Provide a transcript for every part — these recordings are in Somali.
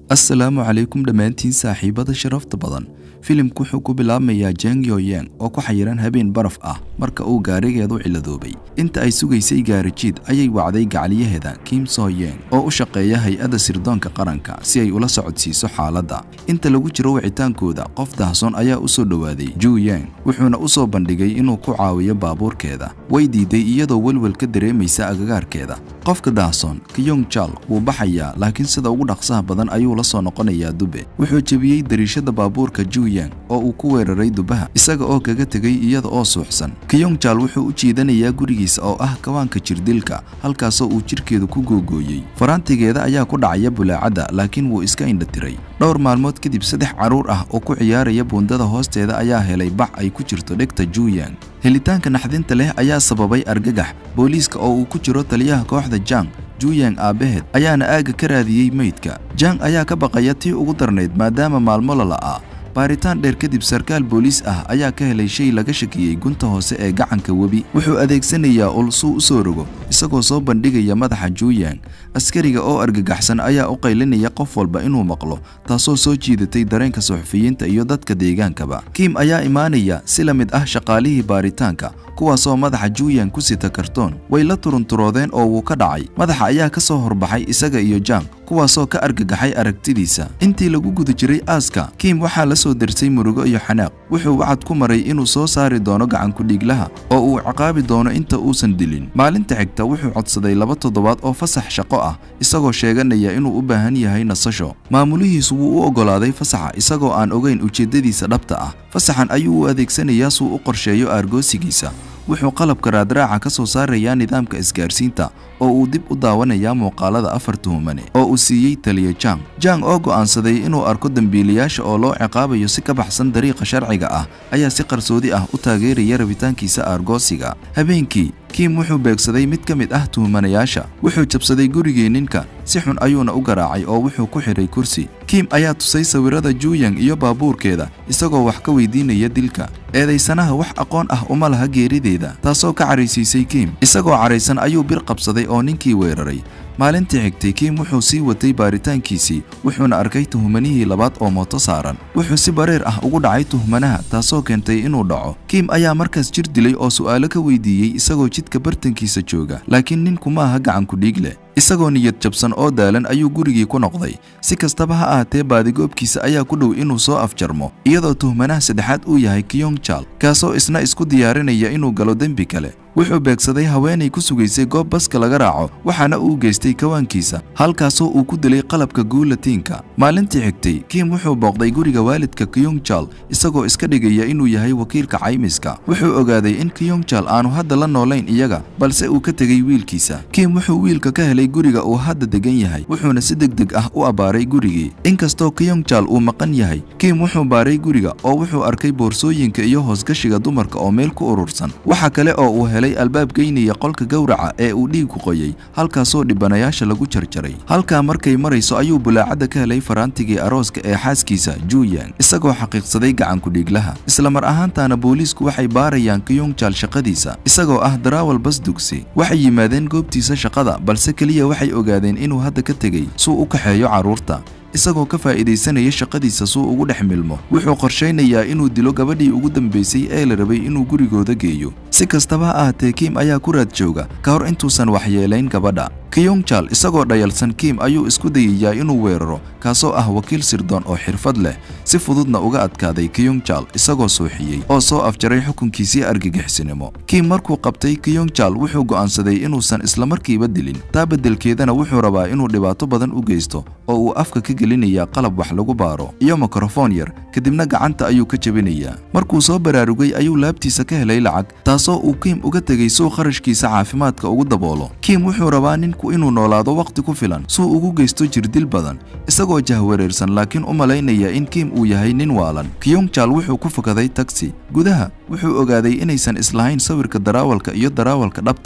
assalaamu calaykum dhammaantiin saaxiibada sharafta badan filimku wuxuu ku bilaabmayaa jeng yoyeng oo ku xayiran habeen baraf ah marka uu gaarigeedu ciladoobay inta ay sugaysay gaarijiid ayay wacday gacliyaheeda kim soyeng oo u shaqeeya hay-adda sirdoonka qaranka si ay ula socodsiiso xaaladda inta lagu jiro wicitaankooda qof dahsoon ayaa u soo dhowaaday juyeng wuxuuna u soo bandhigay inuu ku caawiyo baabuurkeeda way diiday iyadoo welwel ka dareemaysa agagaarkeeda qofka dahsoon kiyong jal wuu baxayaa laakiin sida ugu dhaqsaha badan ayuu la soo noqonayaa dube wuxuu jebiyey dariishada baabuurka juyeng oo uu ku weeraray dubaha isaga oo kaga tegay iyada oo suuxsan kiyong jal wuxuu u jiidanayaa gurigiisa oo ah kawaanka jirdilka halkaasoo uu jidhkeedu ku googooyey faraantigeeda ayaa ku dhacaya bulaacadda laakiin wuu iska indhatiray dhowr maalmood kadib saddex carruur ah oo ku ciyaaraya buundada hoosteeda ayaa helay bac ay ku jirto dhegta juyeng helitaanka naxdinta leh ayaa sababay argagax booliiska oo uu ku jiro taliyaha kooxda jang juyeng aabbaheed ayaana aagga ka raadiyey meydka jang ayaa ka baqaya tii ugu darnayd maadaama maalmo lala'aa baaritaan dheer kadib sarkaal booliis ah ayaa ka helay shay laga shakiyey gunta hoose ee gacanka webi wuxuu adeegsanayaa ul suu u soo rogo isagoo soo bandhigaya madaxa juyeng askariga oo argagaxsan ayaa u qaylinaya qof walba inuu maqlo taasoo soo jiidatay dareenka suxufiyiinta iyo dadka deegaankaba kim ayaa imaanaya si la mid ah shaqaalihii baaritaanka kuwaasoo madaxa juyeng ku sita kartoon way la turunturoodeen oo wuu ka dhacay madaxa ayaa ka soo horbaxay isaga iyo jang kuwaasoo ka argagaxay aragtidiisa intii lagu guda jiray aaska kim waxaa la soo dersay murugo iyo xanaaq wuxuu wacad ku maray inuu soo saari doono gacankudhiiglaha oo uu ciqaabi doono inta uusan dilin maalinta xigta wuxuu codsaday laba toddobaad oo fasax shaqo ah isagoo sheeganaya inuu u baahan yahay nasasho maamulihiisu wuu u oggolaaday fasaxa isagoo aan ogayn ujeeddadiisa dhabta ah fasaxan ayuu u adeegsanayaa suu u qorsheeyo aargoosigiisa wuxuu qalabka raadraaca ka soo saarayaa nidaamka isgaarsiinta oo uu dib u daawanayaa muuqaalada afar tuhumane oo uu siiyey taliya jang jang oo go'aansaday inuu arko dembiilayaasha oo loo ciqaabayo si ka baxsan dariiqa sharciga ah ayaa si qarsoodi ah u taageeraya rabitaankiisa aargoosiga habeenkii kim wuxuu beegsaday mid ka mid ah tuhumanayaasha wuxuu jabsaday gurigii ninka si xun ayuuna u garaacay oo wuxuu ku xidhay kursi kim ayaa tusay sawirada juyeng iyo baabuurkeeda isagoo wax ka weydiinaya dilka eedaysanaha wax aqoon ah uma laha geerideeda taasoo ka caraysiisay kim isagoo caraysan ayuu bir qabsaday oo ninkii weeraray maalintii xigtay kim wuxuu sii watay baaritaankiisii wuxuuna arkay tuhumanihii labaad oo mooto saaran wuxuu si bareer ah ugu dhacay tuhmanaha taasoo keentay inuu dhaco kim ayaa markaas jir dilay oo su'aalo ka weydiiyey isagoo jidka bartankiisa jooga laakiin ninku ma aha gacankudhiig leh isagoo niyad jabsan oo daalan ayuu gurigii ku noqday si kastaba ha ahaatee baadigoobkiisa ayaa ku dhow inuu soo afjarmo iyadoo tuhmanaha saddexaad uu yahay kiyong jal kaasoo isna isku diyaarinaya inuu galo dembi kale wuxuu beegsaday haweenay ku sugaysay goob baska laga raaco waxaana uu geystay kawaankiisa halkaasoo uu ku dilay qalabka guulatiinka maalintii xigtay kim wuxuu booqday guriga waalidka kiyong jal isagoo iska dhigaya inuu yahay wakiilka caymiska wuxuu ogaaday in kiyong jal aanu hadda la noolayn iyaga balse uu ka tegey wiilkiisa kim wuxuu wiilka ka helay guriga uu hadda degan yahay wuxuuna si degdeg ah u abbaaray gurigii inkastoo kiyong jal uu maqan yahay kim wuxuu baaray guriga oo wuxuu arkay boorsooyinka iyo hoosgashiga dumarka oo meel ku urursan waxa kale oo uu helay albaab geynaya qolka gowraca ee uu dhiigu qoyay halkaasoo dhibanayaasha lagu jarjaray halkaa markay marayso ayuu bulaacadda ka helay faraantigii arooska ee xaaskiisa juyeng isagoo xaqiiqsaday gacankudhiiglaha isla mar ahaantaana booliisku waxay baarayaan kiyong jal shaqadiisa isagoo ah daraawal bas dugsi waxay yimaadeen goobtiisa shaqada balse keliya waxay ogaadeen inuu hadda ka tegey suu u kaxeeyo carruurta isagoo ka faa'iidaysanaya shaqadiisa suu ugu dhex milmo wuxuu qorshaynayaa inuu dilo gabadhii ugu dambaysay ee la rabay inuu gurigooda geeyo si kastaba ha ahaatee kim ayaa ku raad jooga ka hor intuusan waxyeelayn gabadha kiyong jal isagoo dhayalsan kim ayuu isku dayayaa inuu weeraro kaasoo ah wakiil sirdoon oo xirfad leh si fududna uga adkaaday kiyong jal isagoo suuxiyey oo soo afjaray xukunkiisii argagixisnimo kim markuu qabtay kiyong jal wuxuu go'aansaday inuusan islamarkiiba dilin taa beddelkeedana wuxuu rabaa inuu dhibaato badan u geysto oo uu afka ka gelinayaa qalab wax lagu baaro iyo mikrofon yar kadibna gacanta ayuu ka jebinayaa markuu soo baraarugay ayuu laabtiisa ka helay lacag taasoo uu kim uga tegey suu kharashkiisa caafimaadka ugu daboolo kim wuxuu rabaa ninku inuu noolaado wakhti ku filan suu ugu geysto jirdil badan isagoo jahwareersan laakiin u malaynaya in kim uu yahay nin waalan kiyong jal wuxuu ku fakaday tagsi gudaha wuxuu ogaaday inaysan islahayn sawirka daraawalka iyo daraawalka dhabta ah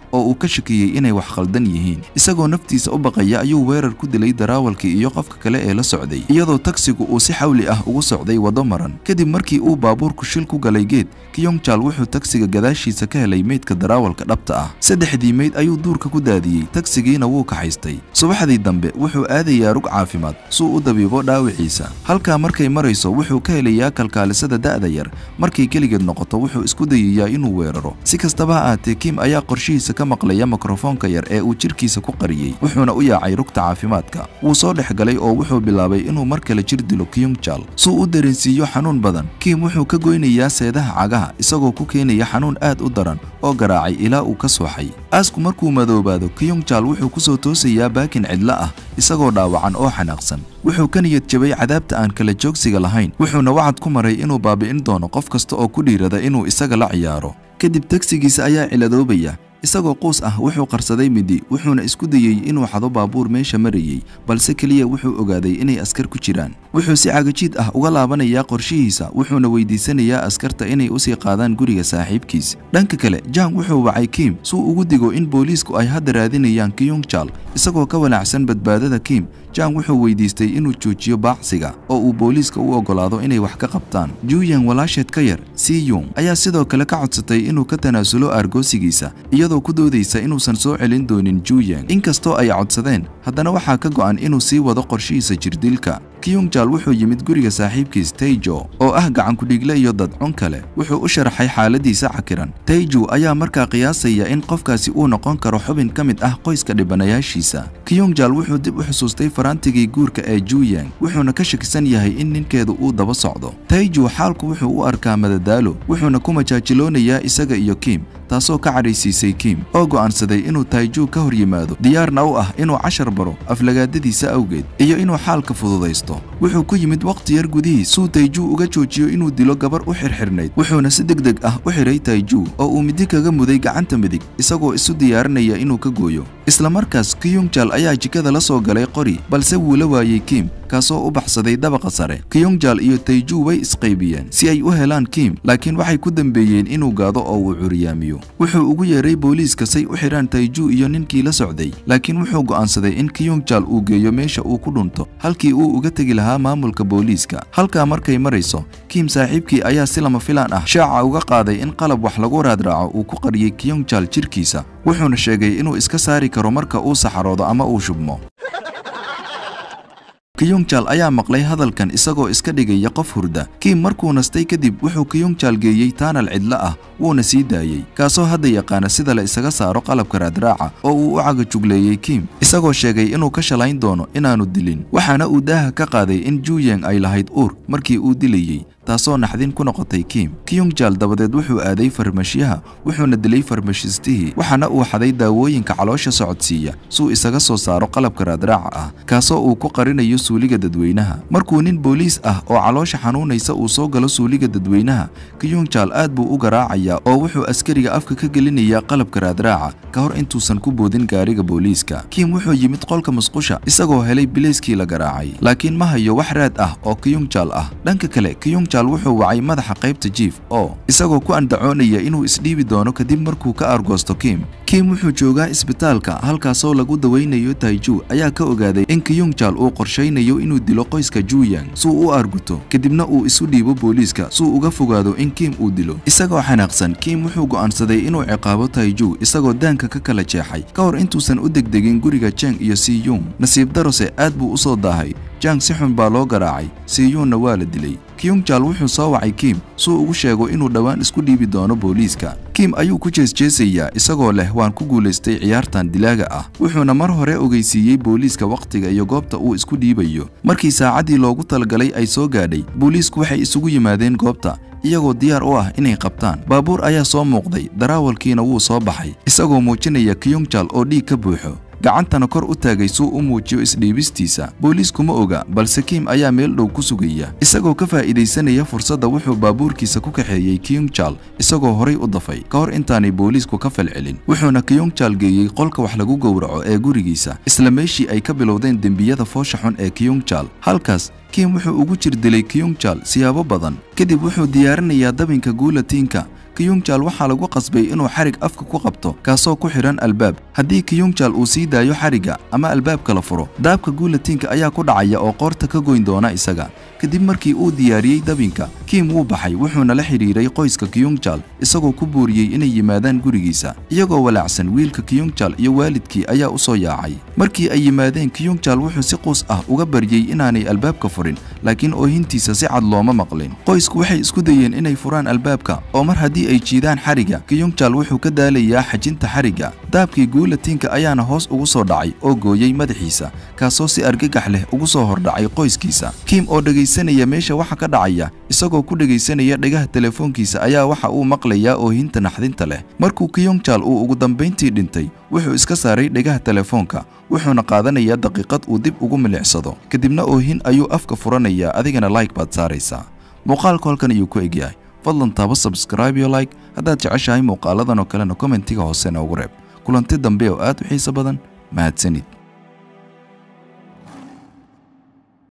oo uu ka shakiyey inay wax khaldan yihiin isagoo naftiisa u baqaya ayuu weerar ku dilay daraawalkii iyo qofka kale ee la socday iyadoo tagsigu uu si xawli ah ugu socday waddo maran kadib markii uu baabuurku shil ku galay geed kiyongjaal wuxuu tagsiga gadaashiisa ka helay meydka daraawalka dhabta ah saddexdii meyd ayuu duurka ku daadiyey tagsigiina wuu kaxaystay subaxdii dambe wuxuu aadayaa rug caafimaad suu u dabiibo dhaawiciisa halkaa markay marayso wuxuu ka helayaa kalkaalisada da'da yar markay keligeed noqoto wuxuu isku dayayaa inuu weeraro si kastaba ha aatee kim ayaa qorshihiisa ka maqlaya mikrofoonka yar ee uu jidhkiisa ku qariyey wuxuuna u yaacay rugta caafimaadka wuu soo dhex galay oo wuxuu bilaabay inuu mar kale jir dilo kiyongjal suu u dareensiiyo xanuun badan kim wuxuu ka goynayaa seedaha cagaha isagoo ku keenaya xanuun aad u daran oo garaacay ilaa uu ka sooxay aasku markuu madoobaado kiyongjal wuxuu ku soo toosayaa baakin cidlo ah isagoo dhaawacan oo xanaaqsan wuxuu ka niyad jabay cadaabta aan kala joogsiga lahayn wuxuuna wacad ku maray inuu baabi'in doono qof kasta oo ku dhiirada inuu isaga la ciyaaro kadib tagsigiisa ayaa ciladoobaya isagoo quus ah wuxuu qarsaday midi wuxuuna isku dayey inuu xado baabuur meesha marayey balse keliya wuxuu ogaaday inay askar ku jiraan wuxuu si cagajiid ah uga laabanayaa qorshihiisa wuxuuna weydiisanayaa askarta inay usii qaadaan guriga saaxiibkiis dhanka kale jang wuxuu wacay kim suu ugu digo in booliisku ay hadda raadinayaan kiyongjal isagoo ka walaacsan badbaadada kim jang wuxuu weydiistay inuu joojiyo baacsiga oo uu booliiska u oggolaado inay wax ka qabtaan juyan walaasheed ka yar siyung ayaa sidoo kale ka codsatay inuu ka tanaasulo aargoosigiisa iyadoo ku doodaysa inuusan soo celin doonin juyang inkastoo ay codsadeen haddana waxaa ka go'an inuu sii wado qorshihiisa jirdilka kiyongjal wuxuu yimid guriga saaxiibkiis tayjo oo ah gacankudhiigle iyo dadcun kale wuxuu u sharaxay xaaladiisa cakiran tayju ayaa markaa qiyaasaya in qofkaasi uu noqon karo xubin ka mid ah qoyska dhibanayaashiisa kiyongjal wuxuu dib u xusuustay faraantigii guurka ee juyang wuxuuna ka shakisan yahay in ninkeedu uu daba socdo tayju xaalku wuxuu u arkaa madadaalo wuxuuna ku majaajiloonayaa isaga iyo kim taasoo ka cadhaysiisay kim oo go'aansaday inuu tayju ka hor yimaado diyaarna u ah inuu cashar baro aflagaadadiisa awgeed iyo inuu xaalka fududaysto wuxuu ku yimid wakhti yar gudihiis suu tayju uga joojiyo inuu dilo gabar u xirxirnayd wuxuuna si deg deg ah u xidhay tayju oo uu midi kaga muday gacanta midig isagoo isu diyaarinaya inuu ka gooyo isla markaas kiyongjal ayaa jikada la soo galay qori balse wuu la waayey kim kaasoo u baxsaday dabaqa sare kiyongjal iyo tayju way isqaybiyeen si ay u helaan kim laakiin waxay ku dambeeyeen inuu gaado oo uu curiyaamiyo wuxuu ugu yeeray booliiska say u xidhaan tayju iyo ninkii la socday laakiin wuxuu go'aansaday in kiyongjal uu geeyo meesha uu ku dhunto halkii uu uga tegi lahaa maamulka booliiska halkaa markay marayso kim saaxiibkii ayaa si lama filaan ah shaaca uga qaaday in qalab wax lagu raadraaco uu ku qariyey kiyongjal jirkiisa wuxuuna sheegay inuu iska saari karo marka uu saxaroodo ama uu shubmo kiyongjal ayaa maqlay hadalkan isagoo iska dhigaya qof hurda kim markuu nastay kadib wuxuu kiyongjal geeyey taanal cidlo ah wuuna sii daayey kaasoo hadda yaqaana sida la isaga saaro qalabka raadraaca oo uu u cagajugleeyey kim isagoo sheegay inuu ka shalayn doono inaanu dilin waxaana uu daaha ka qaaday in juyang ay lahayd uur markii uu dilayey taasoo naxdin ku noqotay kim kiyongjal dabadeed wuxuu aaday farmashiyaha wuxuuna dilay farmashistihii waxaana uu xaday daawooyinka caloosha socodsiiya suu isaga soo saaro qalabka raadraaca ah kaasoo uu ku qarinayo suuliga dadweynaha markuu nin booliis ah oo caloosha xanuunaysa uu soo galo suuliga dadweynaha kiyongjal aad buu u garaacayaa oo wuxuu askariga afka ka gelinayaa qalabka raadraaca ka hor intuusan ku boodin gaariga booliiska kim wuxuu yimid qolka musqusha isagoo helay bilayskii la garaacay laakiin ma hayo wax raad ah oo kiyongjal ah dhanka kale kiyongjal wuxuu wacay madaxa qaybta jiif oo isagoo ku andacoonaya inuu isdhiibi doono kadib markuu ka argoosto kim kim wuxuu joogaa isbitaalka halkaasoo lagu dawaynayo tayju ayaa ka ogaaday in kiyongjal uu qorshaynayo inuu dilo qoyska juyang suu u arguto kadibna uu isu dhiibo booliiska suu uga fogaado in kim uu dilo isagoo xanaaqsan kim wuxuu go'aansaday inuu ciqaabo tayju isagoo daanka ka kala jeexay ka hor intuusan u degdegin guriga jeng iyo siyung nasiib darose aad buu u soo daahay jang si xun baa loo garaacay siyuunna waa la dilay kiyongjal wuxuu soo wacay kim suu ugu sheego inuu dhowaan isku dhiibi doono booliiska kim ayuu ku jeesjeesayaa isagoo leh waan ku guulaystay ciyaartan dilaaga ah wuxuuna mar hore ogeysiiyey booliiska wakhtiga iyo goobta uu isku dhiibayo markii saacaddii loogu talagalay ay soo gaadhay booliisku waxay isugu yimaadeen goobta iyagoo diyaar u ah inay qabtaan baabuur ayaa soo muuqday daraawalkiina wuu soo baxay isagoo muujinaya kiyongjal oo dhiig ka buuxo gacantana kor u taagay suu u muujiyo isdhiibistiisa booliiskuma oga balse kim ayaa meel dhow ku sugaya isagoo ka faa'iidaysanaya fursadda wuxuu baabuurkiisa ku kaxeeyey kiyongjal isagoo horay u dafay ka hor intaanay booliisku ka falcelin wuxuuna kiyongjal geeyey qolka wax lagu gowraco ee gurigiisa isla meeshii ay ka bilowdeen dembiyada foosha xun ee kiyongjal halkaas kim wuxuu ugu jir dilay kiyongjal siyaabo badan kadib wuxuu diyaarinayaa dabinka guulatiinka kiyungjal waxaa lagu qasbay inuu xarig afka ku qabto kaasoo ku xidhan albaab haddii kiyungjal uu sii daayo xarigga ama albaabka la furo daabka guulatinka ayaa ku dhacaya oo qoorta ka goyn doona isaga kadib markii uu diyaariyey dabinka kim wuu baxay wuxuuna la xidhiiray qoyska kiyungjal isagoo ku booriyey inay yimaadaan gurigiisa iyagoo walaacsan wiilka kiyungjal iyo waalidkii ayaa u soo yaacay markii ay yimaadeen kiyungjal wuxuu si quus ah uga baryey inaanay albaabka furin laakiin oohintiisa si cad looma maqlin qoysku waxay isku dayeen inay furaan albaabka oo mar haddii ay jiidaan xarigga kiyungjal wuxuu ka daalayaa xajinta xarigga daabkii guulatinka ayaana hoos ugu soo dhacay oo gooyey madaxiisa kaasoo si argagax leh ugu soo hordhacay qoyskiisa kim oo dhegaysanaya meesha waxa ka dhacaya isagoo ku dhegaysanaya dhagaha telefoonkiisa ayaa waxa uu maqlayaa oohinta naxdinta leh markuu kiyungjal uu ugu dambayntii dhintay wuxuu iska saaray dhagaha telefoonka wuxuuna qaadanayaa daqiiqad uu dib ugu milicsado kadibna oohin ayuu afka furanayaa adigana like baad saaraysaa muuqaalku halkan ayuu ku egyahay fadlan taabo sabscribe iyo like haddaad jeceshahay muuqaaladan oo kalena kommentiga hoose noogu reeb kulanti dambe oo aad u xiiso badan mahadsanid